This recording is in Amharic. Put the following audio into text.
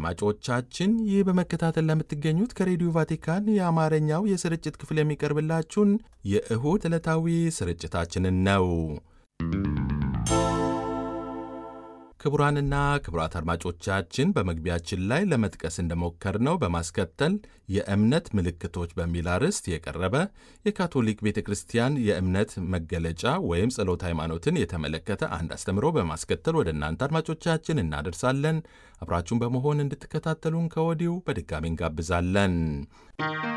አድማጮቻችን ይህ በመከታተል ለምትገኙት ከሬዲዮ ቫቲካን የአማርኛው የስርጭት ክፍል የሚቀርብላችሁን የእሁድ ዕለታዊ ስርጭታችንን ነው። ክቡራንና ክቡራት አድማጮቻችን በመግቢያችን ላይ ለመጥቀስ እንደሞከርነው በማስከተል የእምነት ምልክቶች በሚል አርዕስት የቀረበ የካቶሊክ ቤተ ክርስቲያን የእምነት መገለጫ ወይም ጸሎት ሃይማኖትን የተመለከተ አንድ አስተምሮ በማስከተል ወደ እናንተ አድማጮቻችን እናደርሳለን። አብራችሁን በመሆን እንድትከታተሉን ከወዲሁ በድጋሚ እንጋብዛለን።